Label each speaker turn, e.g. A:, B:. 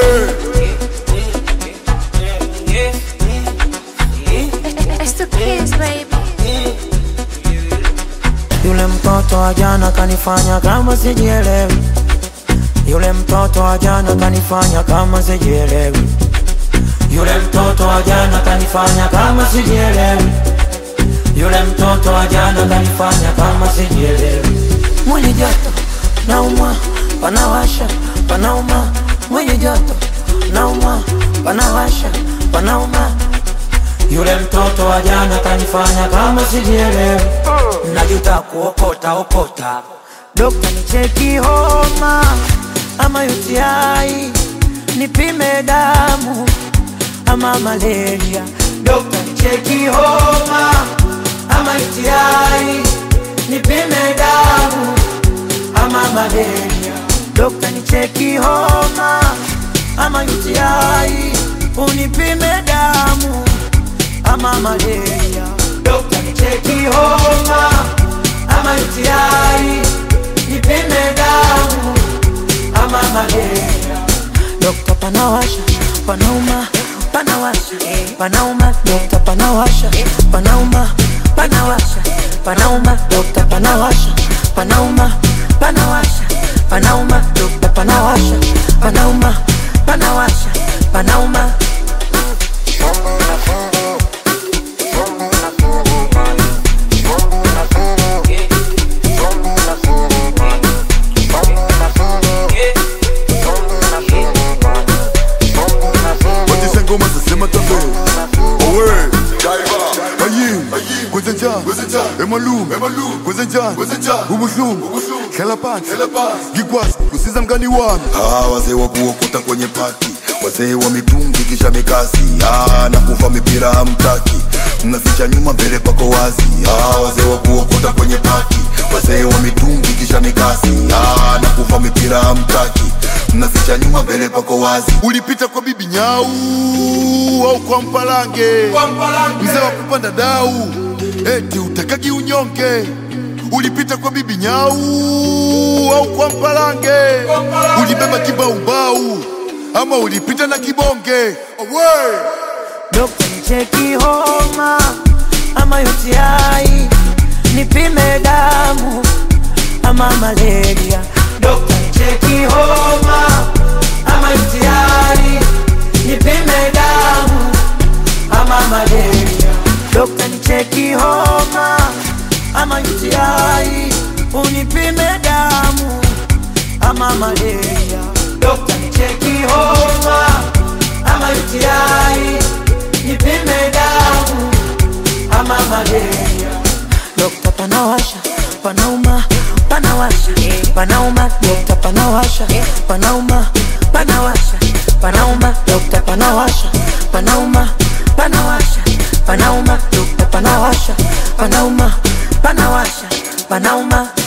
A: It's the kids, baby.
B: Yule mtoto wa jana kanifanya kama sijielewi. Yule mtoto wa jana kanifanya kama sijielewi. Yule mtoto wa jana kanifanya kama sijielewi. Yule mtoto wa jana kanifanya kama sijielewi. Mwili joto nauma, panawasha, panauma. Mwili joto nauma, panawasha, panauma. Yule mtoto wa jana kanifanya kama sijielewi. Najuta kuokota okota. Dokta nicheki homa ama UTI, nipime damu ama malaria. Dokta nicheki homa ama UTI, nipime damu ama malaria. Dokta nicheki homa ama UTI, unipime damu ama malaria. Dokta nicheki homa ama UTI, nipime damu ama malaria. Dokta panawasha, panauma, panawasha, panauma. Dokta panawasha, panauma, panawasha, panauma. Dokta panawasha, panauma, panawasha, panauma. Dokta panawasha, panauma, panawasha, panauma.
C: Watisha ngoma zasema tabe Owe Ayin Kwezenjan Emalum Kwezenjan Ubuhlungu Kelapat Gigwas Kusiza mgani wami
D: Ah, wazee wa kuokota kwenye pati, wazee wa mitungi kisha mikasi. Ah, na kuva mipira hamtaki, mnaficha nyuma, mbele pako wazi. Ah, wazee wa kuokota kwenye pati, wazee wa mitungi kisha mikasi. Ah, na kuva mipira hamtaki, mnaficha nyuma, mbele pako wazi.
C: Ulipita kwa bibi nyau Au kwa mpalange Mzee wa kupanda dau Eti utakagi unyonge Ulipita kwa bibi nyau Au kwa mpalange Ulibeba kibaubau Ama ulipita na kibonge Owe
B: Dokta nicheki homa ama UTI, nipime damu ama malaria. Dokta nicheki homa ama UTI, nipime damu ama malaria. Dokta nicheki homa ama UTI, unipime damu ama malaria. Dokta nicheki homa ama UTI, nipime damu ama malaria. Dokta panawasha, panauma, panawasha, panauma. Dokta panawasha, panauma, panawasha, panauma. Dokta panawasha, panauma, panawasha, panauma. Dokta panawasha, panauma, panawasha, panauma.